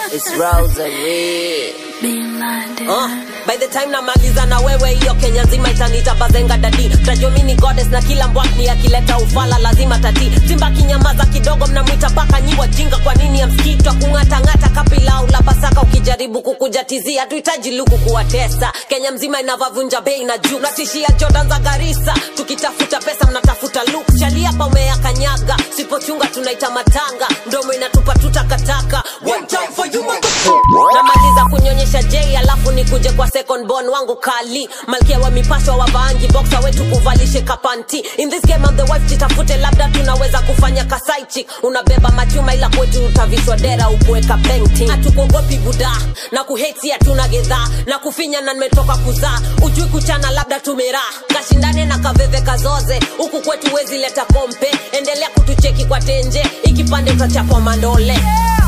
It's Rosary. Being blinded. Uh, by the time namaliza na wewe hiyo kenya nzima itanita bazenga dadi tajomini goddess na kila mbwakni akileta ufala lazima tati simba kinyamaza kidogo mnamwita paka nyi wajinga kwa nini amskitwa kung'atang'ata kapilau la pasaka ukijaribu kukujatizia hatuhitaji luku kuwatesa kenya mzima inavavunja bei na juu natishia jordan za garisa tukitafuta pesa mnatafuta luk chaliapa umeyakanyaga sipochunga tunaita matanga ndomo inatupa tutakataka One time for you, motherfucker. namaliza kunyonyesha j alafu nikuje kwa second born wangu kali malkia wa mipasho wa vaangi boxa wetu kuvalishe kapanti in this game I'm the wife jitafute labda tunaweza kufanya kasaichi unabeba machuma ila kwetu utavishwa dera ukuweka painting hatukuogopi buda na kuheti hatuna gedhaa na kufinya na nimetoka kuzaa ujui kuchana labda tumeraa kashindane na kaveve kazoze huku kwetu wezi leta kompe endelea kutucheki kwa tenje ikipande utachapwa mandole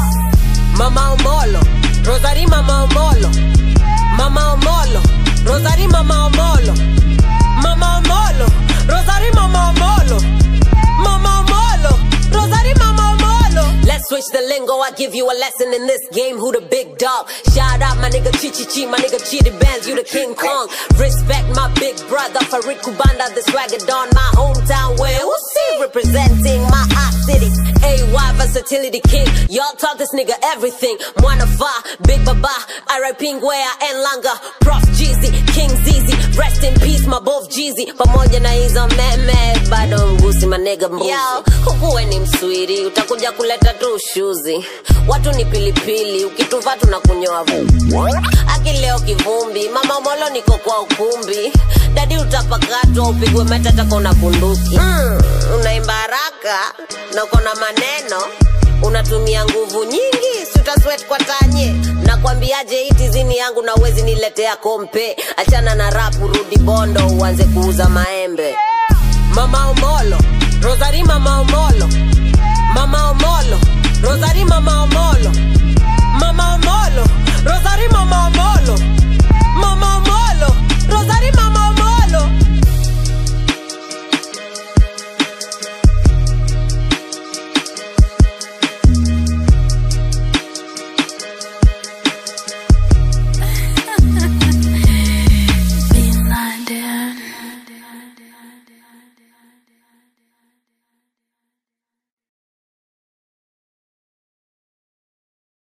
Mama Omolo, Rosary Mama Omolo, Mama Omolo, Rosary Mama Omolo, Mama Omolo, Rosary Mama Omolo, Mama Omolo, Rosary Mama Omolo. Let's switch the lingo, I give you a lesson in this game. Who the big dog? Shout out my nigga Chichi Chi, my nigga Chidi Bands, you the King Kong. Respect my big brother Farid Kubanda, the swagger don my hometown where who see representing my hot city. AY versatility king, y'all taught this nigga everything. Mwana Fa, Big Baba, R.I.P. Ngwea and Langa, Prof Jeezy, King Zizi, rest in peace my both Jeezy. Pamoja na hizo meme, bado mgusi my nigga mbuzi. Yo, hukuwe ni mswiri, utakuja kuleta tu ushuzi. Watu ni pilipili, ukituva tunakunyoa vumbi. Aki leo kivumbi, mama molo niko kwa ukumbi. Dadi utapakatwa, upigwe matata kona bunduki. Mm, unaimba haraka na uko na maneno unatumia nguvu nyingi siutaswet kwa tanye nakwambiaje hii tizini yangu na uwezi niletea kompe achana na rapu rudi bondo uanze kuuza maembe mama omolo rosari mama omolo mama omolo rosari mama omolo mama omolo rosari mama omolo mama omolo rosari mama